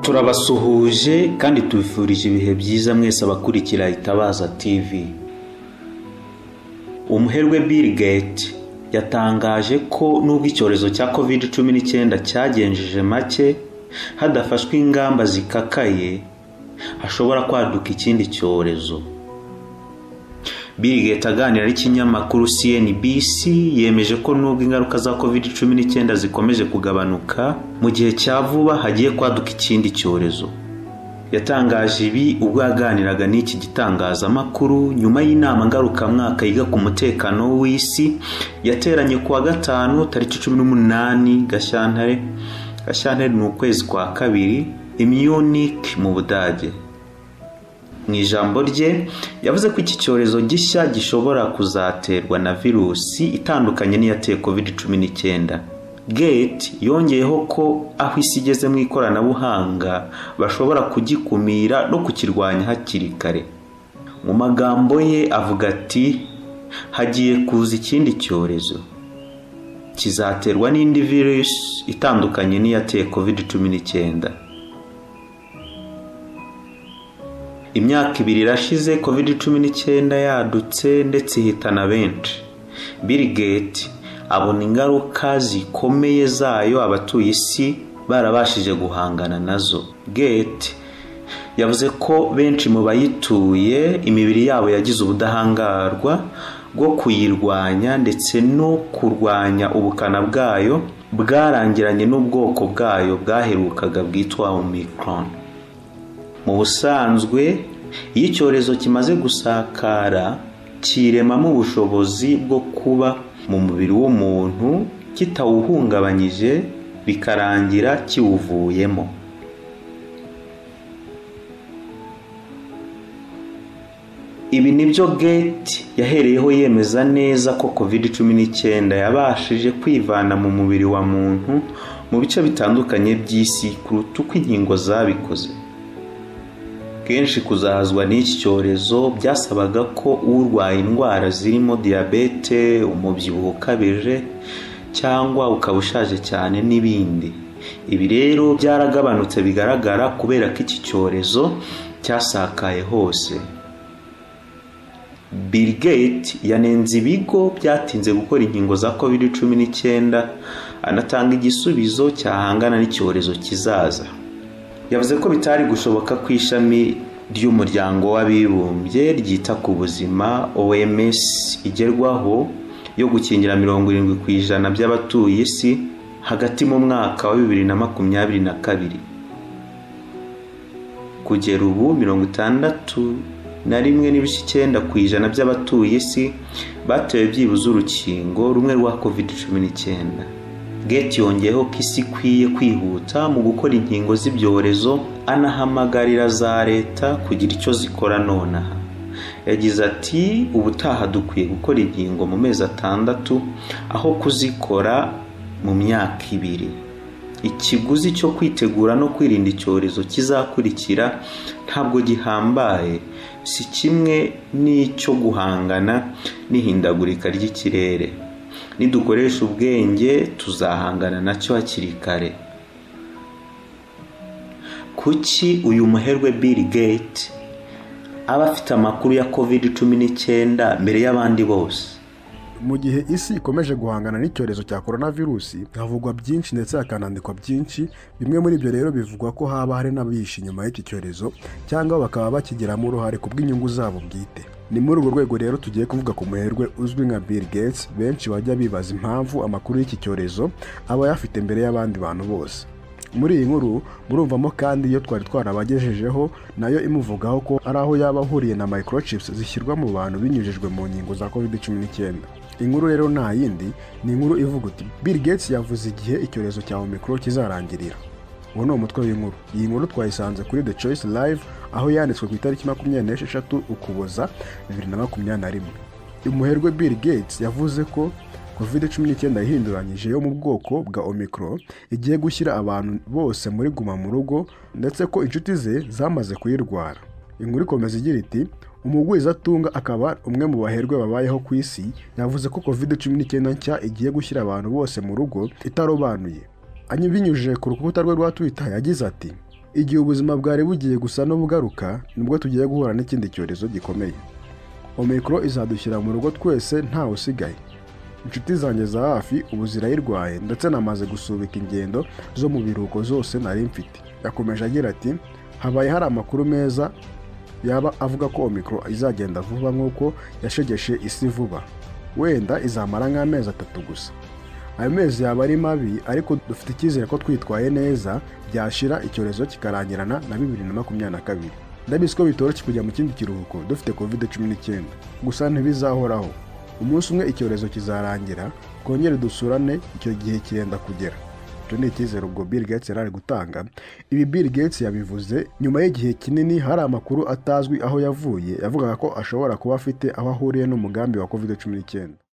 turabasuhuje kandi tubifurije ibihe byiza mwese abakurikira itabaza tv umuherwe bill gates yatangaje ko nubwo icyorezo cya covid cumi n'icyenda cyagenjeje make hadafashwe ingamba zikakaye hashobora kwaduka ikindi cyorezo bill gates aganira n'ikinyamakuru cnbc yemeje ko nubwo ingaruka za covid cumi n'icyenda zikomeje kugabanuka mu gihe cya vuba hagiye kwaduka ikindi cyorezo yatangaje ibi ubwo yaganiraga n'iki gitangazamakuru nyuma y'inama ngarukamwaka yiga ku mutekano w'isi yateranye ku wa gatanu tariki cumi n'umunani gashyantare gashyantare ni ukwezi kwa kabiri i munich mu budage mu ijambo rye yavuze ko iki cyorezo gishya gishobora kuzaterwa na virusi itandukanye n'iyateye covid cumi n'icyenda gate yongeyeho ko aho isi igeze mu ikoranabuhanga bashobora kugikumira no kukirwanya hakiri kare mu magambo ye avuga ati hagiye kuza ikindi cyorezo kizaterwa n'indi virusi itandukanye n'iyateye covid cumi n'icyenda imyaka ibiri irashize covid cumi n'icyenda yadutse ndetse ihitana benshi bill gates abona ingaruka zikomeye zayo abatuye isi barabashije guhangana nazo gate yavuze ko benshi mu bayituye imibiri yabo yagize ubudahangarwa bwo kuyirwanya ndetse no kurwanya ubukana bwayo bwarangiranye n'ubwoko bwayo bwaherukaga bwitwa omicron mu busanzwe iyo icyorezo kimaze gusakara kiremamo ubushobozi bwo kuba mu mubiri w'umuntu kitawuhungabanyije bikarangira kiwuvuyemo ibi nibyo gate yahereyeho yemeza neza ko covid cumi n'icyenda yabashije kwivana mu mubiri wa muntu mu bice bitandukanye by'isi kuruta uko inkingo zabikoze kenshi kuzahazwa n'iki cyorezo byasabaga ko urwaye indwara zirimo diyabete umubyibuho ukabije cyangwa ukaba ushaje cyane n'ibindi ibi rero byaragabanutse bigaragara kubera ko iki cyorezo cyasakaye hose bill gates yanenze ibigo byatinze gukora inkingo za covid cumi n'icyenda anatanga igisubizo cyahangana n'icyorezo kizaza yavuze ko bitari gushoboka ku ishami ry'umuryango w'abibumbye ryita ku buzima oms igerwaho yo gukingira mirongo irindwi ku ijana by'abatuye isi hagati mu mwaka wa bibiri na makumyabiri na kabiri kugera ubu mirongo itandatu na rimwe n'ibice icyenda ku ijana by'abatuye isi batewe byibuze urukingo rumwe rwa covid cumi n'icyenda gate yongeyeho ko isi ikwiye kwihuta mu gukora inkingo z'ibyorezo anahamagarira za leta kugira icyo zikora nonaha yagize ati ubutaha dukwiye gukora inkingo mu mezi atandatu aho kuzikora mu myaka ibiri ikiguzi cyo kwitegura no kwirinda icyorezo kizakurikira ntabwo gihambaye si kimwe n'icyo guhangana n'ihindagurika ry'ikirere nidukoresha ubwenge tuzahangana nacyo hakiri kare kuki uyu muherwe bill gate aba afite amakuru ya covid cumi n'icyenda mbere y'abandi bose mu gihe isi ikomeje guhangana n'icyorezo cya coronavirusi havugwa byinshi ndetse hakanandikwa byinshi bimwe muri ibyo rero bivugwa ko haba hari n'abihishe inyuma y'iki cyorezo cyangwa bakaba bakigiramo uruhare ku bw'inyungu zabo bwite ni muri urwo rwego rero tugiye kuvuga ku muherwe uzwi nka Bill Gates benshi bajya bibaza impamvu amakuru y'iki cyorezo aba ayafite mbere y'abandi bantu bose muri iyi nkuru murumvamo kandi iyo twari twarabagejejeho nayo imuvugaho ko ari aho yaba ahuriye na microchips zishyirwa mu bantu binyujijwe mu nkingo za covid cumi n'icyenda inkuru rero nta yindi ni inkuru ivuga uti Bill Gates yavuze igihe icyorezo cya omicron kizarangirira uwo ni umutwe w'inkuru iyi nkuru twayisanze kuri the choice live aho yanditswe ku itariki makumyabiri n'esheshatu ukuboza bibiri na makumyabiri na rimwe umuherwe bill gates yavuze ko covid cumi n'icyenda yahinduranyije yo mu bwoko bwa omicro igiye gushyira abantu bose muri guma mu rugo ndetse ko inshuti ze zamaze kuyirwara inkuru ikomeza igira iti umugwizatunga akaba umwe mu baherwe babayeho ku isi yavuze ko covid cumi n'icyenda nshya igiye gushyira abantu bose mu rugo itarobanuye binyujije ku rukuta rwe rwa twitter yagize ati igihe ubuzima bwari bugiye gusa n'ubugaruka nibwo tugiye guhura n'ikindi cyorezo gikomeye omikoro izadushyira mu rugo twese ntawe usigaye inshuti zanjye za hafi ubu zirayirwaye ndetse namaze gusubika ingendo zo mu biruhuko zose nari mfite yakomeje agira ati habaye hari amakuru meza yaba avuga ko omikoro izagenda vuba nk'uko yashegeshe isi vuba wenda izamara nk'amezi atatu gusa ayo mezi yaba ari mabi ariko dufite icyizere ko twitwaye neza byashira icyorezo kikarangirana na bibiri na makumyabiri na kabiri ndabizi ko bitoroshye kujya mu kindi kiruhuko dufite covid cumi n'icyenda gusa ntibizahoraho umunsi umwe icyorezo kizarangira twongere dusurane icyo gihe kirenda kugera icyo ni icyizere ubwo Bill Gates yari ari gutanga ibi Bill Gates yabivuze nyuma y'igihe kinini hari amakuru atazwi aho yavuye yavugaga ko ashobora kuba afite aho ahuriye n'umugambi wa covid cumi n'icyenda